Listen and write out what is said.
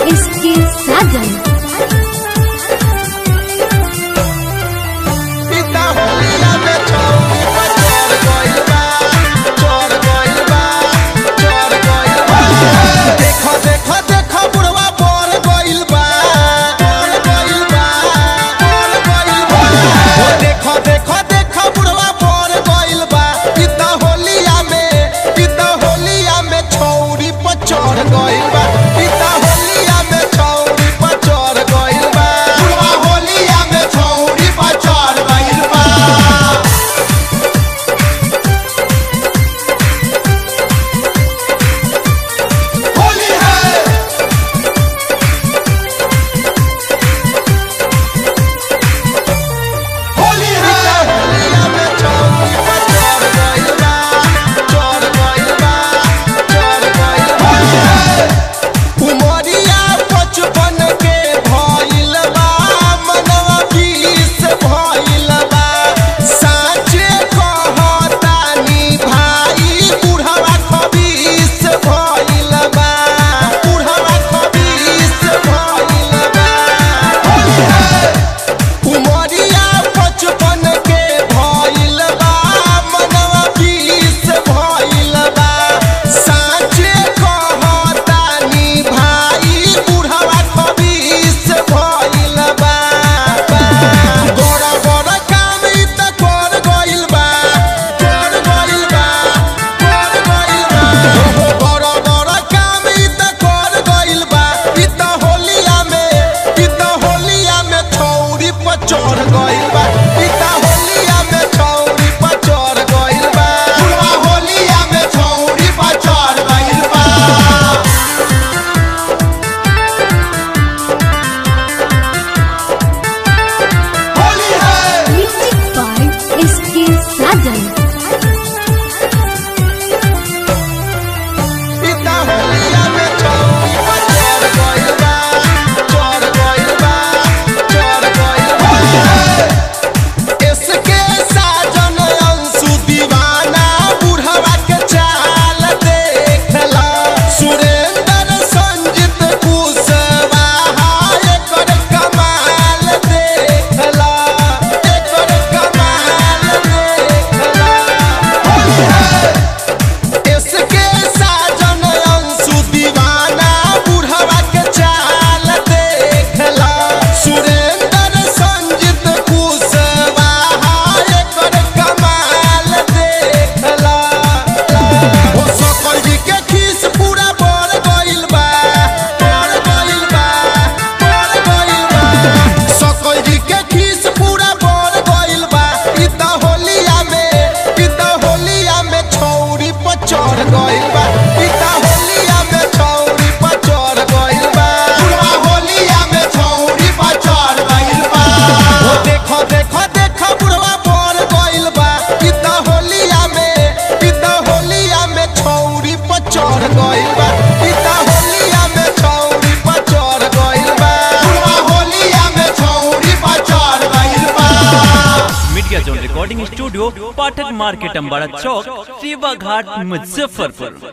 इसके साजन पिता होलिया में छौरी पर चढ़ गइल बा चढ़ गइल बा चढ़ गइल बा देखो देखो देखो बुढ़वा पर गइल बा पर गइल बा पर गइल बा ओ देखो देखो देखो बुढ़वा पर गइल बा पिता होलिया में पिता होलिया में छौरी पर चढ़ गइल बा पिता होलिया में छौरी पर चढ़ गइल बा बुढ़वा होलिया में छौरी पर चढ़ गइल बा होली है होली है होलिया में छौरी पर चढ़ गइल बा चढ़ गइल बा चढ़ गइल बा उमरिया बचपन के भइल बा मनवा बीस भइल बा साचे कहतानी भाई बुढ़वा खबीस भइल बा बुढ़वा खबीस भइल बा होली है उमरिया बचपन के भइल बा मनवा बीस भइल बा साचे कहतानी भाई बुढ़वा खबीस भइल बा बड़ा बड़ा काम इ त कर गइल बा कर गइल बा कर गइल बा बड़ा बड़ा काम इ त कर गइल बा इ त होलिया में इ त होलिया में छौरी पर चढ़ गइल बा इ त होलिया में छौरी पर चढ़ गइल बा बुढ़वा होलिया में छौरी पर चढ़ गइल बा होली है म्यूजिक बाय इसके साजन पिता होलिया में छौरी पर चढ़ गइल बा चढ़ गइल बा चढ़ गइल बा इसके साजन अंशु दीवाना बुढ़वा के चाल देखला सुरेंद्र संजित कुशवाहा एकर कमाल देखला एकर कमाल देखला होली है इसके साजन अंशु दीवाना बुढ़वा के चाल देखला सुरेंद्र संजित कुशवाहा एकर कमाल देखला हो सकल जी के खीस पूरा बढ़ गइल बा बढ़ गइल बा बढ़ गइल बा सकल जी के खीस पूरा बढ़ गइल बा इ त होलिया में इ त होलिया में छौरी पर चढ़ गइल बा इ त होलिया में छौरी पर चढ़ गइल बा बुढ़वा होलिया में छौरी पर चढ़ गइल बा ओ देखो देखो देखो बुढ़वा बढ़ गइल बा इ त होलिया में इ त होलिया में छौरी पर चढ़ गइल बा इ त होलिया में छौरी पर चढ़ गइल बा बुढ़वा होलिया में छौरी पर चढ़ गइल बा media zone recording studio Pathak market अम्बाड़ा चौक सेवा घाट मुजफ्फरपुर